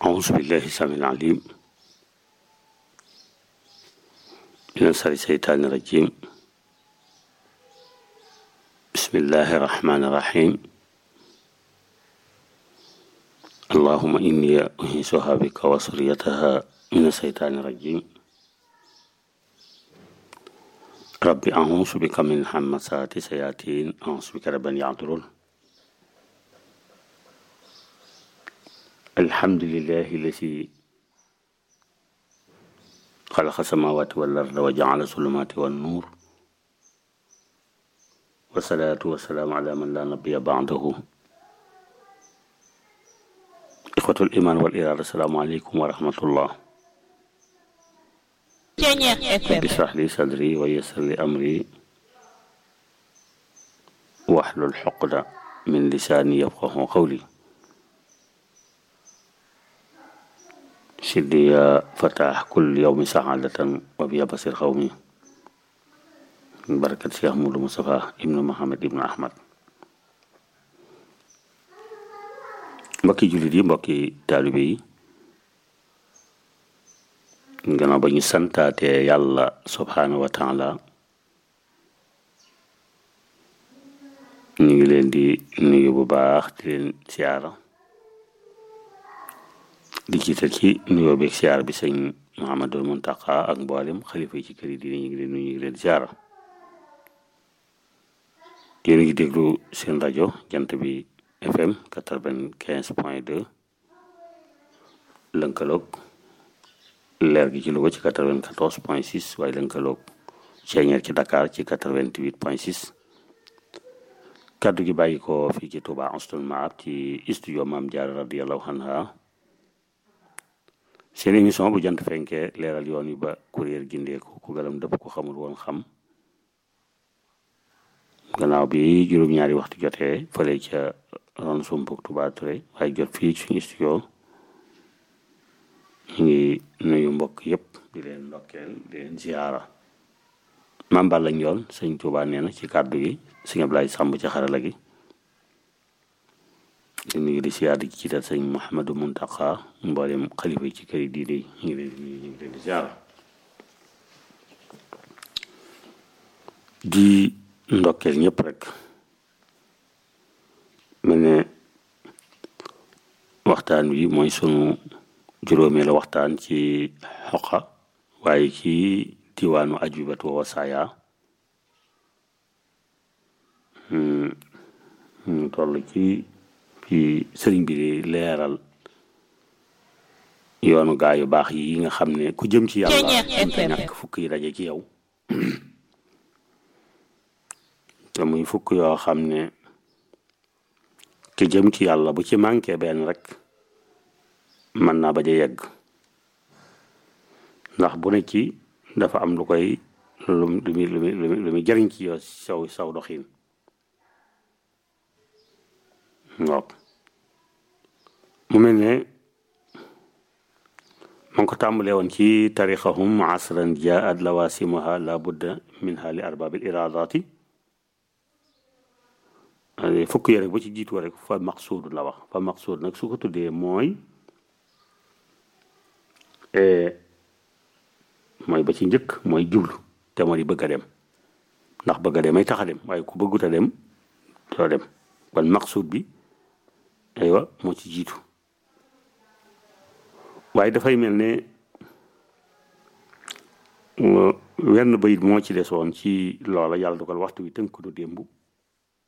أعوذ بالله السميع العليم من شر الشيطان الرجيم بسم الله الرحمن الرحيم اللهم إني أنيسها بك وسريتها من الشيطان الرجيم ربي أعوذ بك من همسات الشياطين أعوذ بك رب أن يحضرون الحمد لله الذي خلق السماوات والأرض وجعل الظلمات والنور والصلاة والسلام على من لا نبي بعده إخوة الإيمان والإرادة السلام عليكم ورحمة الله رب اشرح لي صدري ويسر لي أمري واحلل عقدة من لساني يفقه قولي سيدي يا فتاح كل يوم سعادة وبيا بصير قومي بركة شيخ مولى مصطفى ابن محمد ابن أحمد mbokki jullit yi mbokki taalibe yi gannaaw ba ñu santaatee yàlla subhaanahu wa taala ñu ngi leen di nuyu bu baax di leen siyaara di jiital ci nuyoo beeg siyaar bi sëñ Muhammadul Muntaqa ak mboolem xalifa yi ci kër yi dina ñu ngi leen nuyu ñu ngi leen siyaara yéen a ngi déglu seen rajo jant bi FM quatre-vingt-quinze point deux lënkaloog leer gi ci Louga ci quatre-vingt-quatorze point six waaye lënkaloog Ceeñeer ci Dakar ci quatre-vingt-huit point six kaddu gi bàyyi ko fii ci Touba Anstoul Maab ci studio Maam Jaara radiyallahu anha seen émission bu jant fenkee leeral yoon yi ba kuréel gindeeku ku galam dëpp ku xamul woon xam gannaaw bi juróom-ñaari waxtu jotee fële ca ron sumpuk Touba Touré waaye jot fii suñu studio ñu ngi nuyu mbokk yépp di leen ndokkeel di leen ziyaara maam Balla Njoon sëñ Touba nee na ci kàddu gi sëñ Ablaye Sàmb ci xarala gi ñu ngi di siyaar di jiital sëñ Mouhamadou Muntaqa mboolem xalifa yi ci kër yi diine yi ñu ngi leen di ñu ngi leen di ziyaara di ndokkeel ñëpp rek mel ne waxtaan wi mooy sunu juróomeelu waxtaan ci xoqa waaye ci diwaanu ajubatu wa wasaaya ñu toll ci fi sëriñ bi di leeral yoonu gaa yu baax yi nga xam ne ku jëm ci yàlla mënta ñàkk fukk yi daje ci yow te muy fukk yoo xam ne te jëm ci yàlla bu ci manqué benn rek mën naa bañ a yegg ndax bu ne ci dafa am lu koy lu lu muy lu muy lu muy jëriñ ci yow saw saw doxin waaw mu mel ne ma ngi ko tàmbalee woon ci tarixahum asran jaat lawasimuha la budda minha li arbabil iradati fukk yi rek ba ci jiitu rek fa maqsuud la wax fa maqsuud nag su ko tuddee mooy mooy ba ci njëkk mooy jublu te moo di bëgg a dem ndax bëgg a dem ay tax a dem waaye ku bëggut a dem doo dem kon maqsuud bi aywa moo ci jiitu waaye dafay mel ne wenn bayit moo ci desoon ci loola yàlla dogal waxtu wi tënk du démb